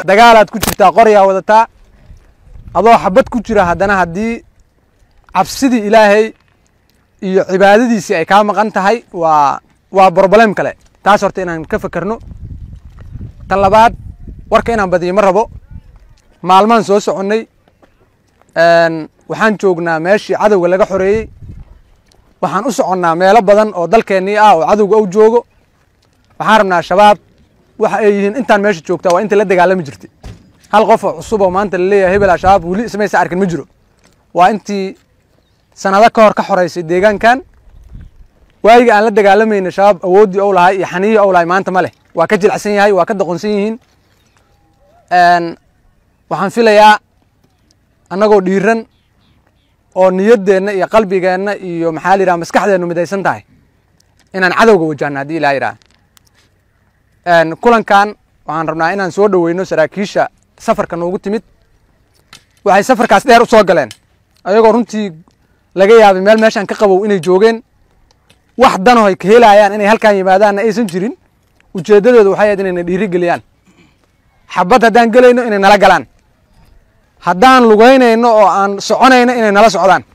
dagaalaad ku jirtaa qoryaa wadataa adoo xabad ku jira haddana haddii cabsidii ilaahay iyo cibaadadiisii ay kaa maqan tahay waa waa broblem kale taas horta inaan ka fekerno tan labaad warka inaan badiyo ma rabo maalmaan soo soconnay waxaan joognaa meeshii cadowga laga xoreeyey waxaan u soconnaa meelo badan oo dalkeennii ah oo cadowga u joogo waxaan rabnaa shabaab waxa ay yihiin intaan meesha joogtaa waa inta la dagaalami jirtay hal qof oo cusub oo maanta laleeyahay hebel shabaab weli ismaysa arkin ma jiro waa intii sanado ka hor ka xoreysay deegaankan waayiga aan la dagaalamayna shabaab awooddii ou lahay iyo xaniyii ou lahay maanta ma leh waa ka jilacsan yahay waa ka doqonsan yihiin waxaan filayaa annagoo dhiiran oo niyaddeenna iyo qalbigeenna iyo maxaa la yidhaha maskaxdeennu midaysan tahay inaan cadowga wajahno haddii ilaa yidhaha kulankan waxaan rabnaa inaan soo dhoweyno saraakiisha safarka noogu timid waxay safarkaas dheer u soo galeen ayagoo runtii laga yaabay meel meeshaan ka qabow inay joogeen wax dano ay ka helayaan inay halkaan yimaadaanna aysan jirin ujeeddadooda waxay ahayd inayna dhiiri geliyaan xabad haddaan gelayno inay nala galaan haddaan lugaynayno oo aan soconayno inay nala socdaan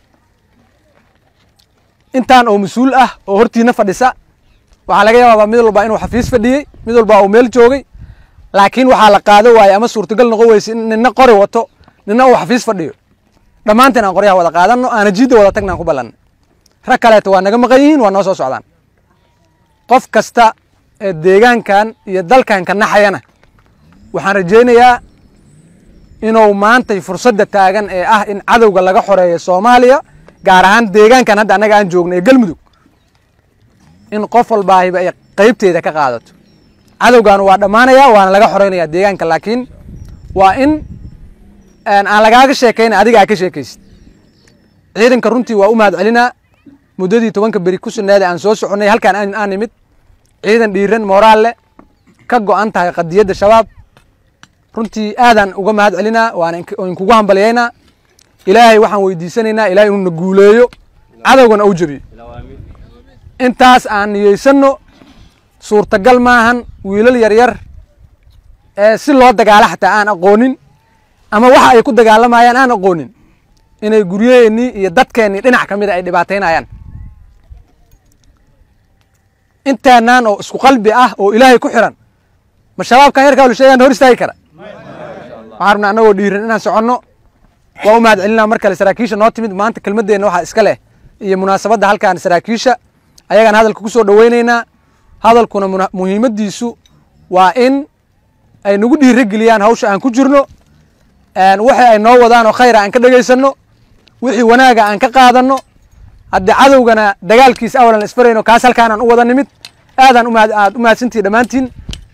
intaan oo mas-uul ah oo hortiina fadhisa waxaa laga yaabaa mid walba inuu xafiis fadhiyey mid walba uu meel joogay laakiin waxaa la qaado waaye ama suurtagal noqon weyse in nina qori wato nina uu xafiis fadhiyo dhammaanteen aan qoryaha wada qaadanno aana jiidda wada tagna aan ku ballanno rag kaleeto waa naga maqan yihiin waa noo soo socdaan qof kasta ee deegaankan iyo dalkan ka naxayana waxaan rajaynayaa inuu maantay fursadda taagan ee ah in cadowga laga xoreeyo soomaaliya gaar ahaan deegaankan hadda annaga aan joogno ee galmudug in qof walbaahiba ay qaybteeda ka qaadato cadowgan waa dhammaanayaa waana laga xoreynaya deegaanka laakiin waa in aan lagaaga sheekayna adiga aa ka sheekaysid ciidanka runtii waa u mahad celinaa muddadii tobanka beri ku suneeda aan soo soconnay halkaan aan nimid ciidan dhiiran mooraal leh ka go'an tahay qadiyadda shabaab runtii aadaan uga mahad celinaa waana inkugu hambalyaynaa ilaahay waxaan weydiisanaynaa ilahay inuu na guuleeyo cadowgana ou jebiyo intaas aan niyeysanno suurtagal maahan wiilal yaryar ee si loo dagaalo xataa aan aqoonin ama waxa ay ku dagaalamayaan aan aqoonin inay guryaheennii iyo dadkeennii dhinac ka mida ay dhibaataynayaan intaanaan oo isku qalbi ah oo ilaahay ku xiran ma shabaabkan yarkaa la sheegaan hor istaagi kara waxaan rabnaa annagoo dhiiran inaan soconno waa u mahad celinaa mar kale saraakiisha noo timid maanta kelmaddeenna waxaa iska leh iyo munaasabadda halkaan saraakiisha ayagaan hadalka ku soo dhoweynaynaa hadalkuna muhiimaddiisu waa in ay nagu dhiiro geliyaan hawsha aan ku jirno wixii ay noo wadaan oo khayra aan ka dhegaysanno wixii wanaaga aan ka qaadanno haddii cadowgana dagaalkiisa awalan isfarayno kaas halkaanaan u wada nimid aadaan aad u mahadsantihi dhammaantiin